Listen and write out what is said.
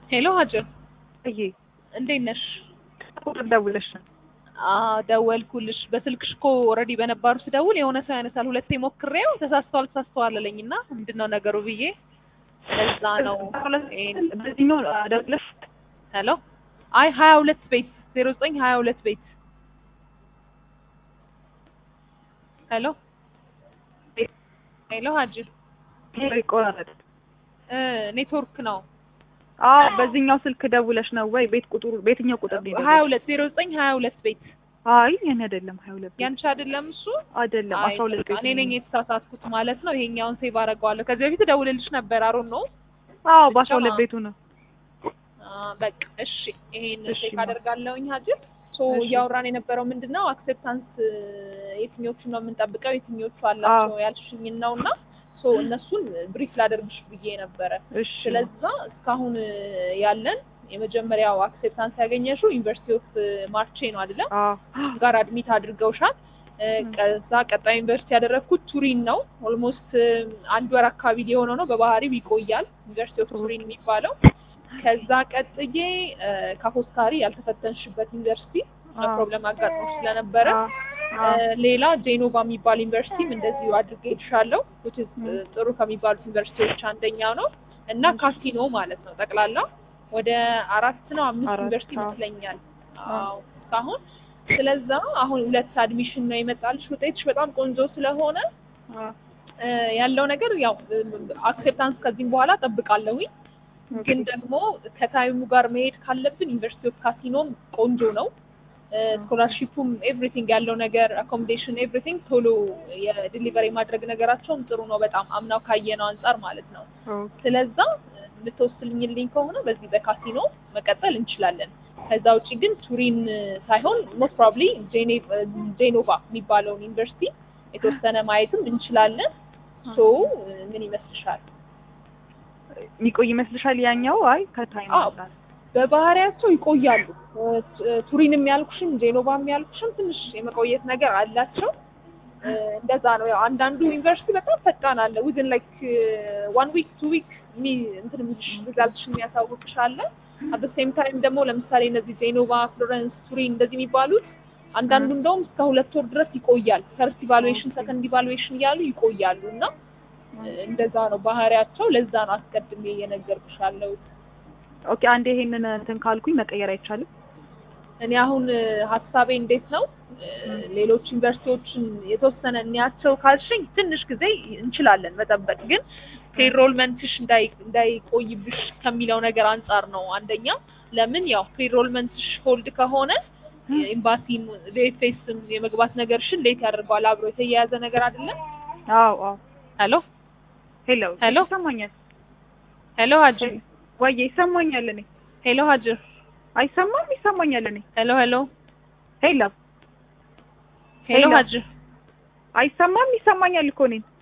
ሄሎ ሀጀር እዬ እንዴት ነሽ? ቁጥር ደውለሽ ነው? አዎ ደወልኩልሽ። በስልክሽ እኮ ኦልሬዲ በነባሩ ስደውል የሆነ ሰው ያነሳል። ሁለቴ ሞክሬው ተሳስተዋል ተሳስተዋል አለኝ እና ምንድን ነው ነገሩ ብዬ ለዛ ነው ይሄን- በዚህኛው ደውለሽ ሄሎ አይ ሀያ ሁለት ቤት ዜሮ ዘጠኝ ሀያ ሁለት ቤት ሄሎ ሄሎ ሀጅር ሄሎ ይቆራረጥ። እ ኔትወርክ ነው አዎ በዚህኛው ስልክ ደውለሽ ነው ወይ? ቤት ቁጥሩ በየትኛው ቁጥር ነው? ሀያ ሁለት ዜሮ ዘጠኝ ሀያ ሁለት ቤት አይ የኔ አይደለም። ሀያ ሁለት ቤት ያንቺ አይደለም እሱ አይደለም። አይ አስራ ሁለት በቃ ቤት እኔ ነኝ የተሳሳትኩት ማለት ነው። ይሄኛውን ሴቭ አደርገዋለሁ። ከዚህ በፊት እደውልልሽ ነበር አሮን ነው አዎ በአስራ ሁለት ቤቱ ነው። በቃ እሺ፣ ይሄን እሺ፣ ቼክ ማ- አደርጋለሁኝ ሀጅር። ሶ እሺ። እያወራን የነበረው ምንድን ነው አክሴፕታንስ የትኞቹን ነው የምንጠብቀው የትኞቹ አላቸው ያልሽኝን ነው እና ሶ እነሱን ብሪፍ ላደርግሽ ብዬ ነበረ። እሺ ስለዛ እስካሁን ያለን የመጀመሪያው አክሴፕታንስ ያገኘሽው ዩኒቨርሲቲ ኦፍ ማርቼ ነው አይደለም? አዎ ጋር አድሚት አድርገውሻል። እ፣ ከዛ ቀጣይ ዩኒቨርሲቲ ያደረግኩት ቱሪን ነው። ኦልሞስት አንድ ወር አካባቢ ሊሆነው ነው። በባህሪው ይቆያል ዩኒቨርሲቲ ኦፍ ቱሪን የሚባለው። ከዛ ቀጥዬ እ፣ ካፖስካሪ ያልተፈተንሽበት ዩኒቨርሲቲ አዎ። ፕሮብለም አጋጥሞሽ ስለነበረ አዎ እ፣ አዎ ሌላ ጄኖቫ የሚባል ዩኒቨርሲቲም እንደዚሁ አድርጌልሻለሁ። which is እ፣ ጥሩ ከሚባሉት ዩኒቨርሲቲዎች አንደኛው ነው እና ካሲኖ ማለት ነው። ጠቅላላ ወደ አራት ነው አምስት አራት፣ ዩኒቨርሲቲ አዎ። ይመስለኛል አዎ። አዎ እስካሁን። ስለዛ አሁን ሁለት አድሚሽን ነው የመጣልሽ። ውጤትሽ በጣም ቆንጆ ስለሆነ አዎ እ፣ ያለው ነገር ያው አክሴፕታንስ ከዚህም በኋላ ጠብቃለሁኝ ግን ደግሞ ከታይሙ ጋር መሄድ ካለብን ዩኒቨርሲቲ ኦፍ ካሲኖም ቆንጆ ነው። ስኮላርሺፑም ኤቭሪቲንግ ያለው ነገር አኮሞዴሽን ኤቭሪቲንግ ቶሎ የዲሊቨሪ ማድረግ ነገራቸውም ጥሩ ነው። በጣም አምናው ካየነው አንጻር ማለት ነው። ኦኬ ስለዛ የምትወስልኝልኝ ከሆነ በዚህ በካሲኖ መቀጠል እንችላለን። ከዛ ውጪ ግን ቱሪን ሳይሆን ሞስት ፕሮባብሊ ጄኖቫ የሚባለውን ዩኒቨርሲቲ የተወሰነ ማየትም እንችላለን። ሶ ምን ይመስልሻል? የሚቆይ ይመስልሻል? ያኛው አይ ከታይም አዎ። አንጻር በባህሪያቸው ይቆያሉ። እ፣ ቱሪንም ያልኩሽም ጄኖቫም ያልኩሽም ትንሽ የመቆየት ነገር አላቸው። እ፣ እንደዛ ነው። ያው አንዳንዱ ዩኒቨርሲቲ በጣም ፈጣን አለ። ዊዝን ላይክ ዋን ዊክ ቱ ዊክ እንትን የሚልሽ ሪዛልትሽ የሚያሳውቅሽ አለ። አት ሴም ታይም ደግሞ ለምሳሌ እነዚህ ጄኖቫ፣ ፍሎረንስ፣ ቱሪን እንደዚህ የሚባሉት አንዳንዱ እንደውም እስከ ሁለት ወር ድረስ ይቆያል። ፈርስት ኢቫሉዌሽን፣ ሰከንድ ኢቫሉዌሽን እያሉ ይቆያሉ እና እ፣ እንደዛ ነው ባህሪያቸው። ለዛ ነው አስቀድሜ እየነገርኩሽ ያለሁት። ኦኬ አንዴ ይሄንን እንትን ካልኩኝ መቀየር አይቻልም? እኔ አሁን እ፣ ሀሳቤ እንዴት ነው እ፣ ሌሎች ዩኒቨርሲቲዎችን የተወሰነ እንያቸው ካልሽኝ ትንሽ ጊዜ እንችላለን መጠበቅ፣ ግን ፕሪሮልመንትሽ እንዳይ እንዳይቆይብሽ ከሚለው ነገር አንጻር ነው። አንደኛ ለምን ያው ፕሪሮልመንትሽ ሆልድ ከሆነ ኤምባሲም ቬፌስም የመግባት ነገርሽን ሌት ያደርገዋል። አብሮ የተያያዘ ነገር አይደለም። አዎ አዎ ሄሎ ሄሎ ሄሎ። ይሰማኛል ሄሎ ሀጅር ወይ ይሰማኛል እኔ ሄሎ ሀጅር አይሰማም ይሰማኛል እኔ ሄሎ ሄሎ ሄሎ ሄሎ ሄሎ። ሀጅር አይሰማም ይሰማኛል እኮ እኔን